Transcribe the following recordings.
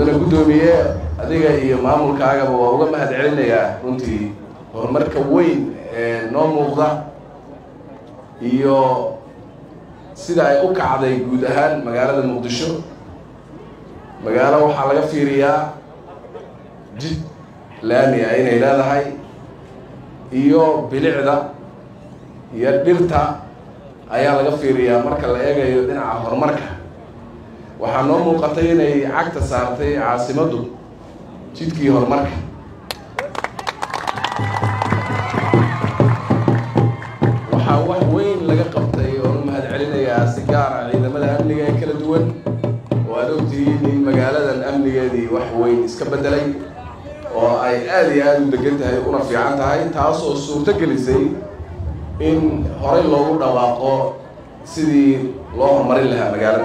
mudane guddoomiye adiga iyo maamulkaagaba waa uga mahad celinayaa runtii horumarka weyn ee noo muuqda iyo sida ay u kacday guud ahaan magaalada muqdisho magaalo waxaa laga fiiriyaa jid laami ah inay leedahay iyo bilicda iyo dhirta ayaa laga fiiriyaa marka la eegayo dhinaca horumarka waxaa noo muuqatay inay cagta saartay caasimaddu jidkii horumarka waxaa wax weyn laga qabtay oo u mahad celinayaa si gaara ciidamada amniga ee kala duwan oo aad ogtihiin in magaaladan amnigeedii wax weyn iska beddelay oo ay aada iyo aada u degan tahay una fiican tahay taas oo suurto gelisay in horey loogu dhawaaqo sidii loo horumarin lahaa magaalada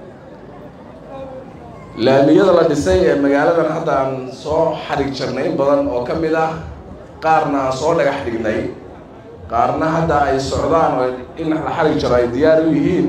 laamiyada la dhisay ee magaaladan hadda aan soo xadhig jarnay in badan oo ka mid ah qaarna aan soo dhagax dhignay qaarna hadda ay socdaan oo in la xadhig jaro ay diyaar u yihiin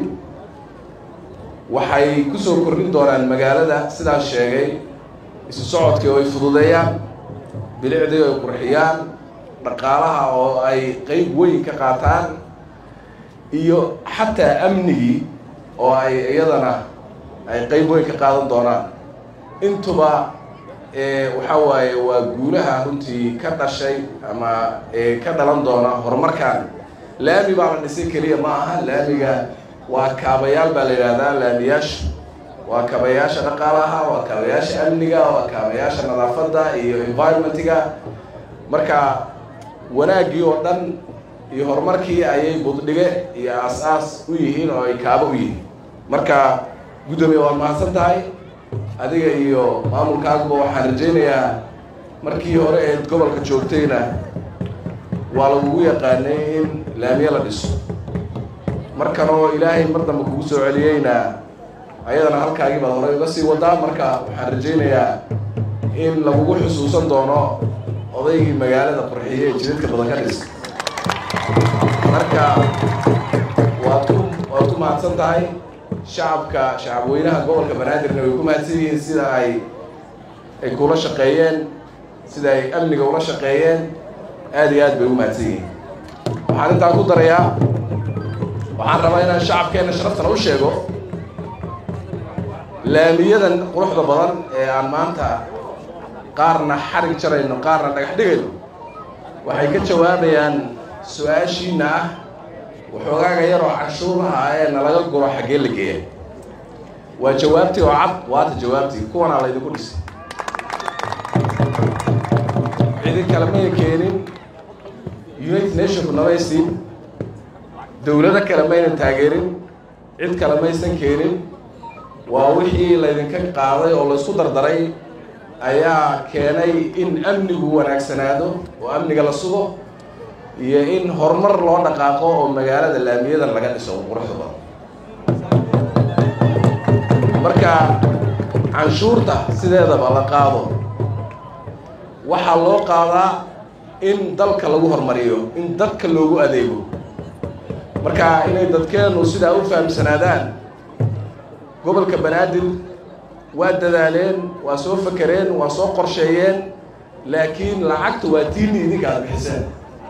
waxay kusoo kordhin doonaan magaalada sidaas sheegay isu socodkii oo ay fududeeyaan bilicdii oo ay qurxiyaan dhaqaalaha oo ay qeyb weyn ka qaataan iyo xataa amnigii oo ay iyadana ay qeyb weyn ka qaadan doonaan intuba waxaa waaye waa guulaha runtii ka dhashay ama ka dhalan doona horumarkan laami baa la dhisay keliya ma aha laamiga waa kaabayaal baa la yidhahdaa laamiyaasha waa kaabayaasha dhaqaalaha waa kaabayaasha amniga waa kaabayaasha nadaafadda iyo environmentiga marka wanaaggii oo dhan iyo horumarkii ayay buddhige iyo aas-aas u yihiin oo ay kaabo u yihiin marka guddoomiye waad mahadsan tahay adiga iyo maamulkaaguba waxaan rajaynayaa markii hore eed gobolka joogtayna waa lagugu yaqaanay in laamiye la dhiso markan oo ilaahay mar dambe kugu soo celiyeyna ayadana halkaagii baad horey uga sii wadaa marka waxaan rajaynayaa in lagugu xusuusan doono odaygii magaalada qurxiye ee jidadka badan ka dhisa marka waad ku waad ku mahadsan tahay shacabka shacabweynaha gobolka banaadirna way ku mahadsan yihiin sida ay ay kula shaqeeyeen sida ay amniga ula shaqeeyeen aada iyo aad bay u mahadsan yihiin waxaan intaan ku darayaa waxaan rabaa inaan shacabkeenna sharaftana u sheego laamiyadan quruxda badan ee aan maanta qaarna xarig jarayno qaarna dhagax dhigayno waxay ka jawaabayaan su-aashiina ah waxoogaaga yaroo canshuuraha ah ee nalaga guro xaggee la geeya waa jawaabtii oo cad waata jawaabtii kuwanaa laydinku dhisay cidi kale may keenin united nationku namaysiin dowlado kale maynan taageerin cid kale maysan keenin waa wixii laydinka qaaday oo laysku dardaray ayaa keenay in amnigu wanaagsanaado oo amniga la sugo iyo in horumar loo dhaqaaqo oo magaalada laamiyadan laga dhiso quruxda badan marka canshuurta sideedaba la qaado waxaa loo qaadaa in dalka lagu horumariyo in dadka loogu adeego marka inay dadkeenu sidaa u fahamsanaadaan gobolka banaadir waa dadaaleen waa soo fakereen waa soo qorsheeyeen laakiin lacagta waa tiini idinka aada bixiseen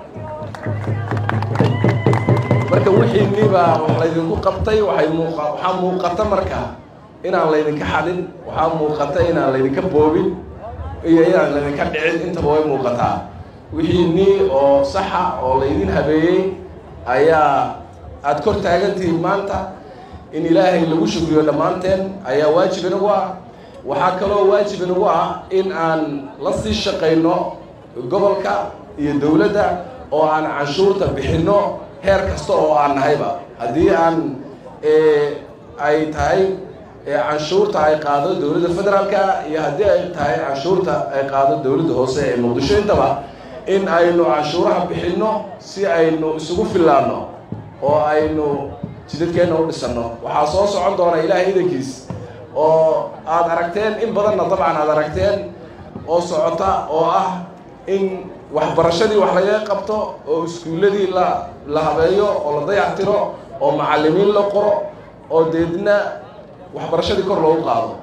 marka wixiinibaa wax laydinku qabtay waxay muuqa waxaa muuqata marka inaan laydinka xadin waxaa muuqata inaan laydinka boobin iyo inaan laydinka dhicin intaba way muuqataa wixiinii oo saxa oo laydin habeeyey ayaa aada kor taagantihiin maanta in ilaahay lagu shukriyo dhammaanteen ayaa waajib inagu ah waxaa kaloo waajib inagu ah in aan la sii shaqayno gobolka iyo dowladda oo aan canshuurta bixinno heer kasta oo aan nahayba haddii aan ay tahay canshuurta ay qaado dowladda federaalka iyo haddii ay tahay canshuurta ay qaado dowladda hoose ee muqdisho intaba in aynu canshuuraha bixinno si aynu isugu fillaanno oo aynu jidadkeenna u dhisanno waxaa soo socon doona ilaahay idankiis oo aada aragteen in badanna dabcan aada aragteen oo socota oo ah in waxbarashadii wax laga qabto oo iskuulladii la la habeeyo oo la dayactiro oo macallimiin la qoro oo deedna waxbarashadii kor loogu qaado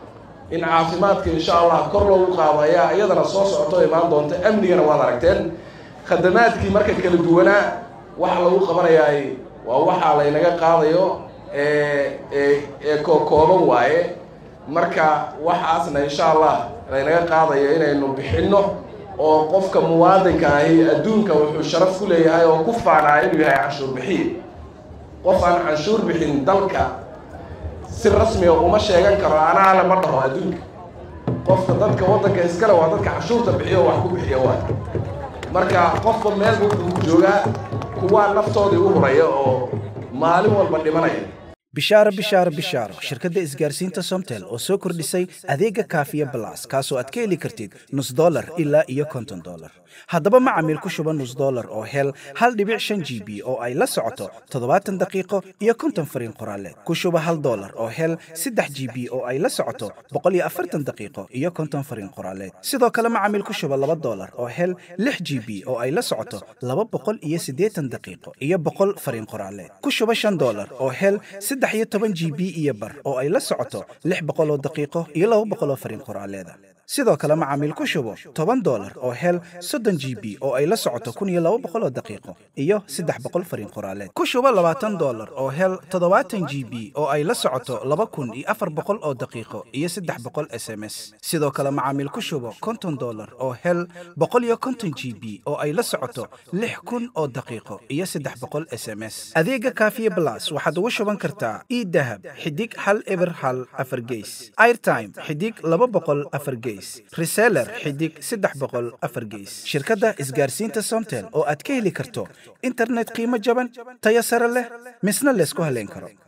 in caafimaadka insha allah kor loogu qaado ayaa iyadana soo socoto imaan doonta amnigana waad aragteen khadamaadkii marka kala duwanaa waxa lagu qabanayaay waa waxaa laynaga qaadayo ee kookooban waaye marka waxaasna insha allah laynaga qaadayo inaynu bixinno oo qofka muwaadinka ahi adduunka wuxuu sharaf ku leeyahay oo ku faanaa inuu yahay canshuur bixiye qof aan canshuur bixin dalka si rasmiga uma sheegan karo anaa lama dhaho adduunka qofka dadka waddanka iskale waa dadka canshuurta bixiyo wax ku bixiya waa marka qofba meel wuxuu ku joogaa kuwaa naftoodii u huraya oo maalin walba dhimanaya bishaaro bishaaro bishaaro shirkadda isgaarsiinta somtel oo soo kordhisay adeega kaafiya balas kaasoo aad ka heli kartid nus dolar ilaa iyo konton dolar haddaba macamiil ku shuba nus dolar oo hel hal dhibic shan g b oo ay la socoto toddobaatan daqiiqo iyo konton fariin qoraaleed ku shuba hal dolar oo hel saddex g b oo ay la socoto boqol iyo afartan daqiiqo iyo konton fariin qoraaleed sidoo kale macamiil ku shuba laba dolar oo hel lix g b oo ay la socoto laba boqol iyo siddeetan daqiiqo iyo boqol fariin qoraaleed ku shuba shan dolar oo hel saddex iyo toban g b iyo bar oo ay la socoto lix boqol oo daqiiqo iyo laba boqol oo fariin qoraaleeda sidoo kale macaamiil ku shubo toban dolar oo hel soddon g b oo ay la socoto kun iyo laba boqol oo daqiiqo iyo saddex boqol fariin qoraaleed ku shubo labaatan dolar oo hel toddobaatan g b oo ay la socoto laba kun iyo afar boqol oo daqiiqo iyo saddex boqol s m s sidoo kale macaamiil ku shubo konton dolar oo hel boqol iyo konton g b oo ay la socoto lix kun oo daqiiqo iyo saddex boqol s m s adeega kaafiye blas waxaad ugu shuban kartaa idahab xidig hal eber hal afar geys airtime xidig laba boqol afar geys reseller xidig saddex boqol afar geys shirkadda isgaarsiinta somtel oo aad ka heli karto internet qiimo jaban tayo sare leh misna laysku haleyn karo